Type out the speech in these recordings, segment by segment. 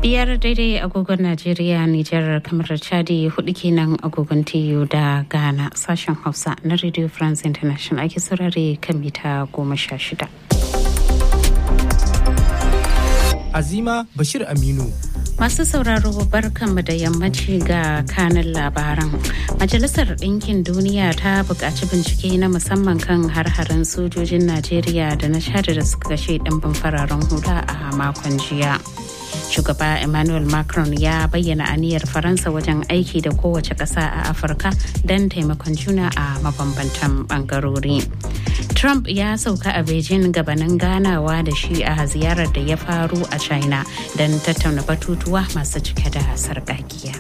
biyar daidai agogon najeriya nijar kamar chadi hudu kenan agogon tiyo da ghana sashen hausa na radio france international ake saurare kan mita goma sha shida azima bashir aminu Masu sauraro barkanmu da yammaci ga kanin labaran. Majalisar Ɗinkin Duniya ta buƙaci bincike na musamman kan har-haren sojojin Najeriya da na shada da suka kashe ɗimbin fararen hula a makon jiya. Shugaba Emmanuel Macron ya bayyana aniyar Faransa wajen aiki da kowace ƙasa a Afirka don taimakon juna a mabambantan ɓangarori. Trump ya sauka a Beijing gabanin ganawa da shi a ziyarar da ya faru a China don tattauna batutuwa masu cike da sarƙaƙiya.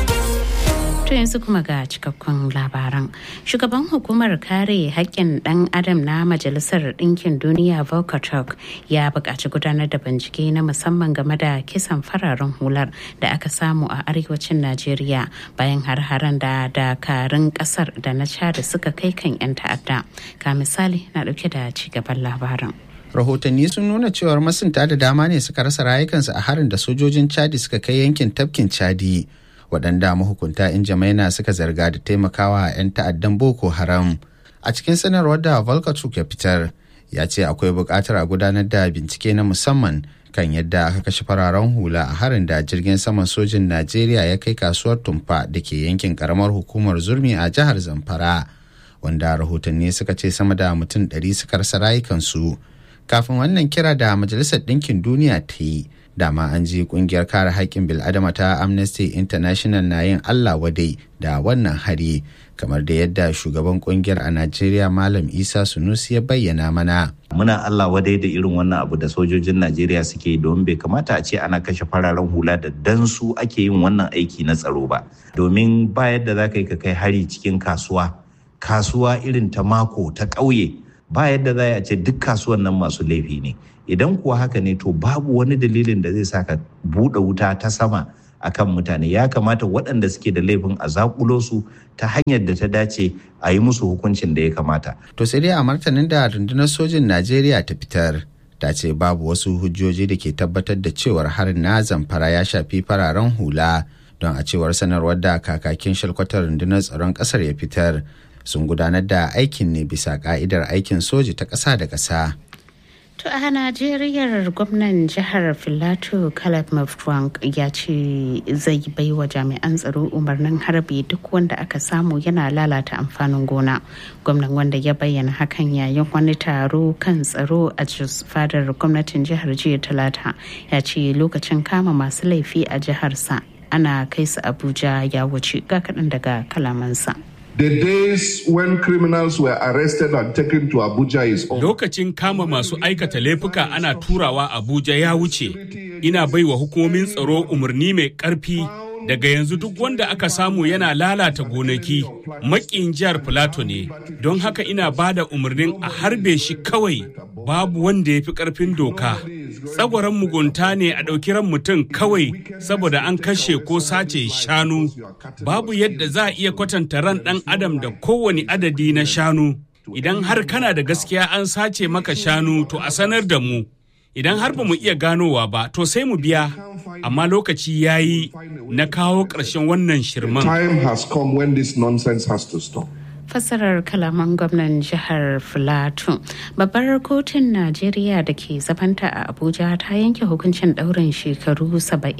To yanzu kuma ga cikakkun labaran. Shugaban hukumar kare haƙƙin ɗan adam na Majalisar Ɗinkin Duniya Volker ya buƙaci gudanar da bincike na musamman game da kisan fararen hular da aka samu a arewacin Najeriya bayan har-haren da dakarun ƙasar da na da suka kai kan 'yan ta'adda. Ka misali na ɗauke da cigaban labarin. rahotanni sun nuna cewar masunta da dama ne suka rasa rayukansu a harin da sojojin chadi suka kai yankin tafkin chadi waɗanda mahukunta in jamaina suka zarga da taimakawa 'yan ta'addan boko haram a cikin sanarwar da volkatuk ya fitar ya ce akwai buƙatar a gudanar da bincike na musamman kan yadda aka kashe fararen hula a harin da jirgin saman sojin najeriya ya kai kasuwar tumfa da ke yankin karamar hukumar zurmi a jihar zamfara wanda rahotanni suka ce sama da mutum 100 suka rasa rayukansu kafin wannan kira da majalisar ɗinkin duniya ta yi dama an ji kungiyar kare haƙƙin bil'adama ta amnesty international na yin allah wadai da wannan hari kamar da yadda shugaban kungiyar a najeriya malam isa sunusi ya bayyana mana muna allah wadai da irin wannan abu da sojojin najeriya suke domin bai kamata a ce ana kashe fararen hula da dan su ake yin wannan aiki na tsaro ba domin ba yadda za ka yi ka kai hari cikin kasuwa kasuwa irin ta mako ta ƙauye ba yadda za a ce duk kasuwan nan masu laifi ne idan kuwa haka ne to babu wani dalilin da zai sa ka buɗe wuta ta sama akan mutane ya kamata waɗanda suke da laifin a zakulo su ta hanyar da ta dace a yi musu hukuncin da ya kamata. To sai dai a martanin da rundunar sojin Najeriya ta fitar ta ce babu wasu hujjoji da ke tabbatar da cewar harin na zamfara ya shafi fararen hula don a cewar sanarwar da kakakin shalkwatar rundunar tsaron ƙasar ya fitar sun gudanar da aikin ne bisa ka'idar aikin soji ta ƙasa da ƙasa. To a Najeriya gwamnan jihar Filato Caleb Mafrank ya ce zai bai wa jami'an tsaro umarnin harbi duk wanda aka samu yana lalata amfanin gona. Gwamnan wanda ya bayyana hakan yayin wani taro kan tsaro a fadar gwamnatin jihar jiya talata ya ce lokacin kama masu laifi a jiharsa ana kai su Abuja ya wuce ga kaɗan daga kalamansa. The days when criminals were arrested and taken to Abuja is over. Lokacin kama masu aikata laifuka ana turawa Abuja ya wuce. Ina baiwa hukumomin tsaro umarni mai ƙarfi daga yanzu duk wanda aka samu yana lalata gonaki makin jihar Filato ne. Don haka ina ba da umarnin a harbe shi kawai babu wanda ya fi ƙarfin doka. Tsagwaron mugunta ne a ɗauki ran mutum kawai saboda an kashe ko sace shanu. Babu yadda za a iya kwatanta ran ɗan adam da kowane adadi na shanu. Idan har kana da gaskiya an sace maka shanu to a sanar da mu. Idan har ba mu iya ganowa ba to sai mu biya. Amma lokaci ya yi na kawo ƙarshen wannan shirman. Time has come when this nonsense has to stop. fassarar kalaman gwamnan jihar filato babbar kotun najeriya da ke zabanta a abuja ta yanke hukuncin daurin shekaru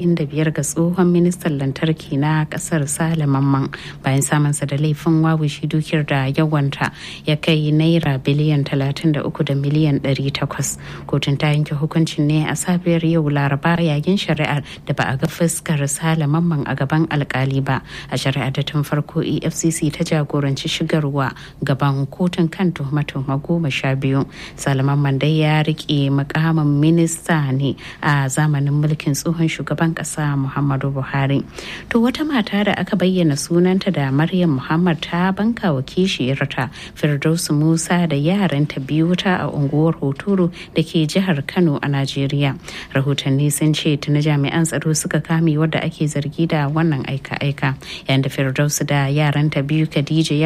75 ga tsohon ministan lantarki na kasar sale mamman bayan samunsa da laifin wawushi dukiyar da yawanta ya kai naira biliyan 33 da miliyan 800 kotun ta yanke hukuncin ne a safiyar yau laraba yayin shari'ar da ba a ga fuskar sale mamman a gaban alkali ba a shari'ar da tun farko efcc ta jagoranci shigar shigarwa gaban kotun kan tuhuma-tuhuma goma sha biyu salaman mandai ya rike mukamin minista ne a zamanin mulkin tsohon shugaban kasa muhammadu buhari to wata mata da aka bayyana sunanta da maryam muhammad ta banka wa kishiyarta firdausu musa da yaranta biyu ta a unguwar hoturu da ke jihar kano a najeriya rahotanni sun ce tuni jami'an tsaro suka kame wadda ake zargi da wannan aika-aika yayin da firdausu da yaranta biyu khadija ya umarci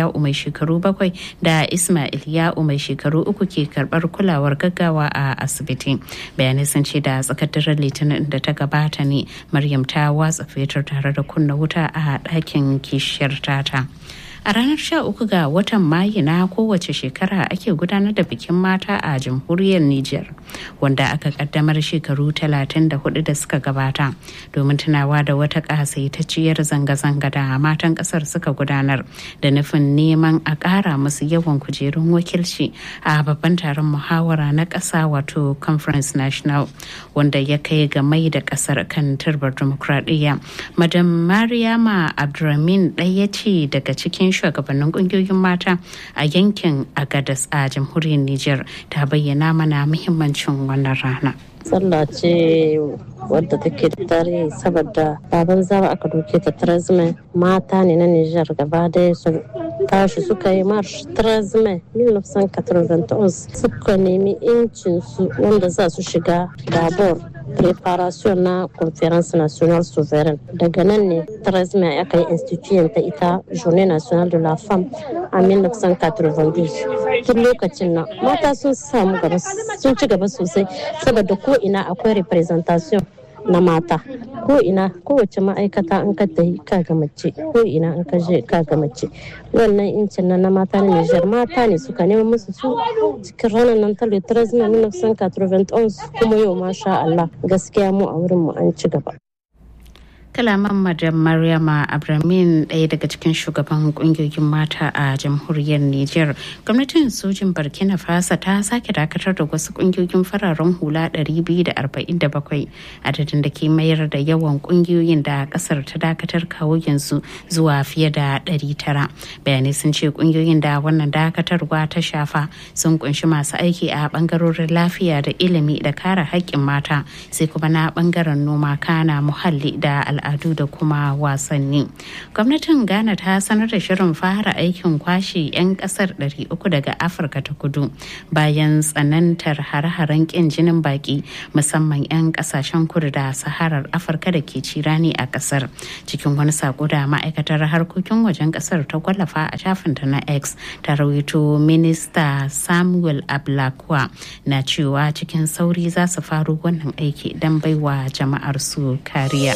shekaru bakwai da ismail ya'u mai shekaru uku ke karbar kulawar gaggawa a asibiti bayanai sun ce da tsakar daren litinin da ta gabata ne maryam ta watsa fetur tare da kunna wuta a ɗakin kishiyar tata a ranar 13 ga watan mayu na kowace shekara ake gudanar da bikin mata a jamhuriyar niger wanda aka kaddamar shekaru 34 da suka gabata domin tunawa da wata kasaitacciyar zanga-zanga da matan kasar suka gudanar da nufin neman a ƙara musu yawan kujerun wakilci a babban taron muhawara na ƙasa wato conference national wanda ya kai ga mai da ƙasar kan turbar demokradiyya madam mariama abdulramin ɗaya ce daga cikin shugabannin kungiyoyin mata a yankin agadas a jamhuriyar niger ta bayyana mana muhimmancin wannan rana sallah ce wadda take da tarihi saboda baban zaba aka doke ta trazme mata ne na niger gaba daya su tashi suka yi marsh trazme 1991 suka nemi incin su wanda za su shiga dabor preparation na conference national souverain daga nan ne trazme aka yi institution ta ita journée nationale de la femme a 1992 tun lokacin nan mata sun samu gaba sun ci gaba sosai saboda ko ina akwai representation na mata ko ina kowace ma'aikata an ka tafi ka ga mace ko ina an ka je ka ga mace wannan incin nan na mata na Niger mata ne suka nema musu su cikin ranar nan ta litras na 1991 kuma yau masha Allah gaskiya mu a wurin mu an ci gaba kalaman madam maryama abramin ɗaya daga cikin shugaban kungiyoyin mata a jamhuriyar niger gwamnatin sojin burkina faso ta sake dakatar da wasu kungiyoyin fararen hula 247 adadin da ke mayar da yawan kungiyoyin da kasar ta dakatar kawo yanzu zuwa fiye da 900 bayanai sun ce kungiyoyin da wannan dakatarwa ta shafa sun kunshi masu aiki a bangarorin lafiya da ilimi da kare haƙƙin mata sai kuma na bangaren noma kana muhalli da al'adu al'adu da kuma wasanni gwamnatin ghana ta sanar da shirin fara aikin kwashe 'yan kasar 300 daga afirka ta kudu bayan tsanantar hare-haren kin jinin baki musamman 'yan kasashen kudu da saharar afirka da ke cirani a kasar cikin wani sako da ma'aikatar harkokin wajen kasar ta kwallafa a shafinta na x ta rawaito minista samuel ablakwa na cewa cikin sauri za su faro wannan aiki don baiwa jama'ar su kariya.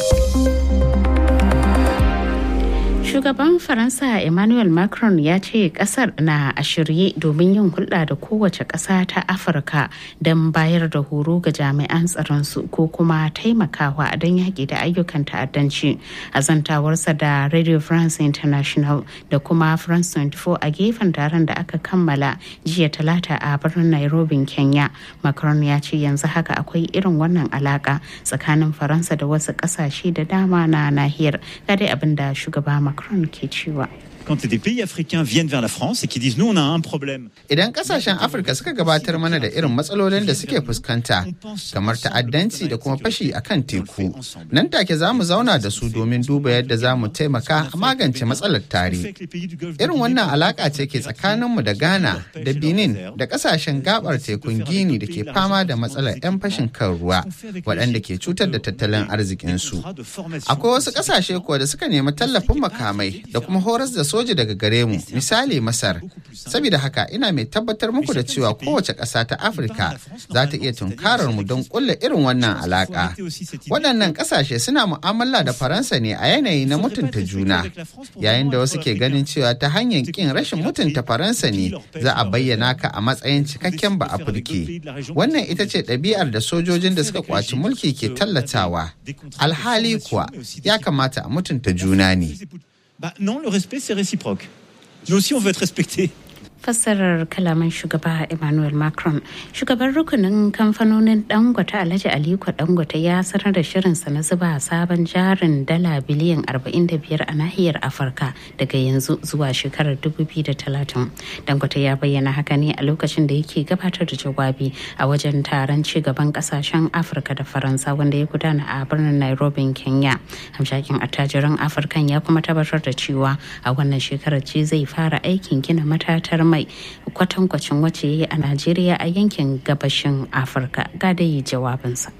Shugaban Faransa Emmanuel Macron ya ce kasar na a shirye domin yin hulɗa da kowace ƙasa ta Afirka don bayar da horo ga jami'an tsaronsu ko kuma taimakawa don yaƙi da ayyukan ta'addanci a zantawarsa da Radio France International da kuma France 24 a gefen taron da aka kammala jiya talata a birnin Nairobi, Kenya. Macron ya ce yanzu haka akwai irin wannan alaka tsakanin Faransa da wasu ƙasashe da dama na nahiyar. Ga dai abin da shugaba Macron ke cewa. quand des pays africains viennent vers la France et qui disent nous on a un problème. Idan kasashen Afirka suka gabatar mana da irin matsalolin da suke fuskanta kamar ta'addanci da kuma fashi a kan teku, nan take za mu zauna da su domin duba yadda za mu taimaka a magance matsalar tare. Irin wannan alaka ce ke tsakaninmu da Ghana da Benin da kasashen gabar tekun Gini da ke fama da matsalar 'yan fashin kan ruwa waɗanda ke cutar da tattalin arzikinsu. Akwai wasu kasashe kuwa da suka nemi tallafin makamai da kuma horas da soja daga gare mu misali masar saboda haka ina mai tabbatar muku da cewa kowace ƙasa ta afirka za ta iya tunkarar mu don kulle irin wannan alaka waɗannan ƙasashe suna mu'amala da faransa ne a yanayi na mutunta juna yayin da wasu ke ganin cewa ta hanyar ƙin rashin mutunta faransa ne za a bayyana ka a matsayin cikakken ba afirke wannan ita ce ɗabi'ar da sojojin da suka kwaci mulki ke tallatawa alhali kuwa ya kamata a mutunta juna ne Bah non, le respect c'est réciproque. Nous aussi on veut être respectés. fassarar kalaman shugaba emmanuel macron shugaban rukunin kamfanonin dangote alhaji aliko dangote ya sanar da shirinsa na zuba sabon jarin dala biliyan 45 a nahiyar afirka daga yanzu zuwa shekarar 2030 dangote ya bayyana haka ne a lokacin da yake gabatar da jawabi a wajen taron cigaban kasashen afirka da faransa wanda ya gudana a birnin nairobi kenya hamshakin attajiran afirkan ya kuma tabbatar da cewa a wannan shekarar ce zai fara aikin gina matatar mai kwatankwacin wacce ya yi a Najeriya a yankin gabashin Afirka ga dai jawabinsa.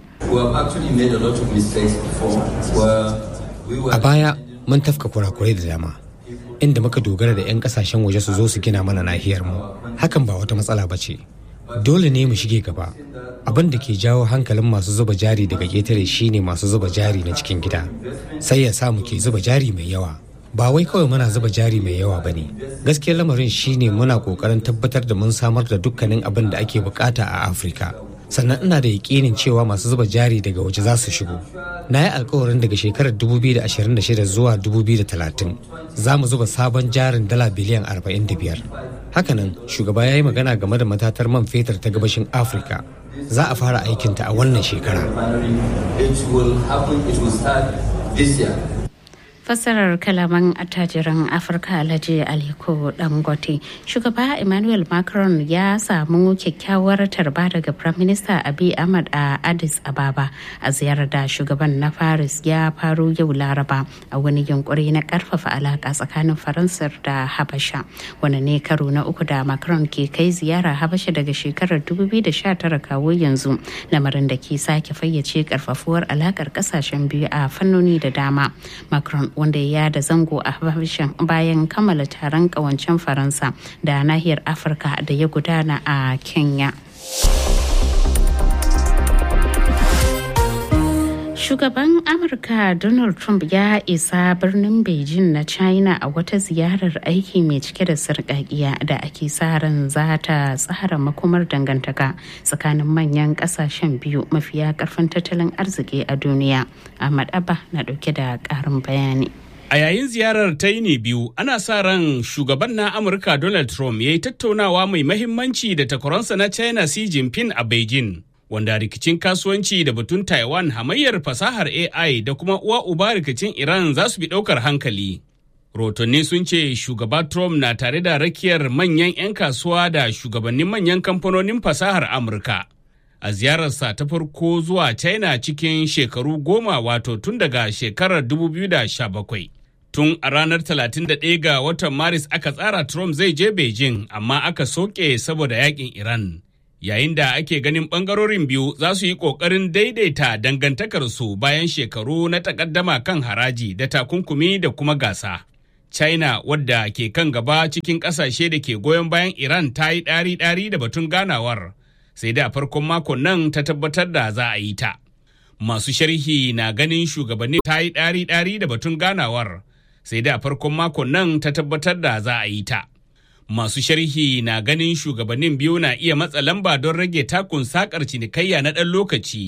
A baya mun tafka kurakurai da dama. inda muka dogara da 'yan kasashen waje su zo su gina mana nahiyar mu hakan ba wata matsala ba ce dole ne mu shige gaba abin da ke jawo hankalin masu zuba jari daga ƙetare shine masu zuba jari na cikin gida sai ya sa mu ke zuba jari mai yawa ba wai kawai muna zuba jari mai yawa ba ne gaskiyar lamarin shine muna kokarin tabbatar da mun samar da dukkanin abin da ake bukata a afirka sannan ina da yakinin cewa masu zuba jari daga waje za su shigo na yi alkawarin daga shekarar 2026 zuwa 2030 za mu zuba sabon jarin dala biliyan 45 hakanan shugaba ya yi magana game da matatar man fetur ta gabashin afirka za a fara aikinta a wannan shekara fassarar kalaman attajiran afirka alhaji aliko dangote shugaba emmanuel macron ya samu kyakkyawar tarba daga prime minister abiy ahmad a addis ababa a ziyarar da shugaban na paris ya faru yau laraba a wani yunkuri na karfafa alaka tsakanin faransar da habasha wani ne karo na uku da macron ke kai ziyara habasha daga shekarar 2019 kawo yanzu lamarin da ke sake fayyace karfafuwar alakar kasashen biyu a fannoni da dama macron wanda ya da zango a habashan bayan kammala taron kawancen faransa da nahiyar afirka da ya gudana a kenya Shugaban Amurka Donald Trump ya isa birnin Beijing na China a wata ziyarar aiki mai cike da sarƙaƙiya da ake sa ran za ta tsara makomar dangantaka tsakanin manyan ƙasashen biyu mafiya ƙarfin tattalin arziki a duniya. Ahmad Abba na ɗauke da ƙarin bayani. A yayin ziyarar ta ne biyu, ana sa ran shugaban na Amurka Donald Trump ya yi tattaunawa mai mahimmanci da takwaransa na China Xi Jinping a Beijing. Wanda rikicin kasuwanci da batun Taiwan hamayyar fasahar AI da kuma uwa uba rikicin Iran za su bi ɗaukar hankali. Rotonni sun ce shugaba Trump na tare da rakiyar manyan 'yan kasuwa da shugabannin manyan kamfanonin fasahar Amurka. A ziyararsa ta farko zuwa China cikin shekaru goma wato tun daga shekarar 2017. Tun a ranar 31 ga watan Maris aka tsara Trump zai je Beijing amma aka soke saboda yakin Iran. Yayin da ake ganin bangarorin biyu za su yi ƙoƙarin daidaita dangantakarsu bayan shekaru na takaddama kan haraji da takunkumi da kuma gasa. China wadda ke kan gaba cikin ƙasashe da ke goyon bayan Iran ta yi ɗari-ɗari da batun ganawar, sai da farkon makon nan ta tabbatar da za a yi ta. Masu sharhi na ganin shugabanni ta yi ɗari-ɗari da batun ganawar, sai da farkon makon nan ta tabbatar da za a yi ta. Masu sharhi na ganin shugabannin biyu na iya matsa lamba don rage takun sakar cinikayya na ɗan lokaci